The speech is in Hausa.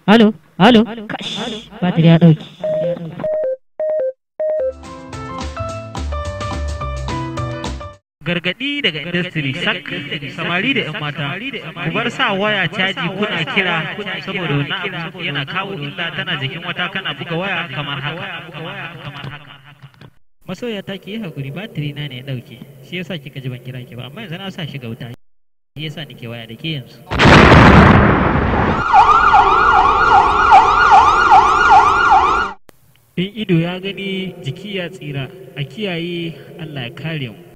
halo halo kash batir ya dauki gargadi daga industry sak samari da 'yan mata ku bar sa waya caji kuna kira saboda wani abu yana kawo illa tana jikin wata kana buga waya kamar haka masoya ta ki yi hakuri batiri na ne ya dauke shi yasa kika ji ban kira ki ba amma yanzu na sa shi ga wuta shi yasa nake waya da ke yanzu in ido ya gani jiki ya tsira a kiyaye Allah ya kare mu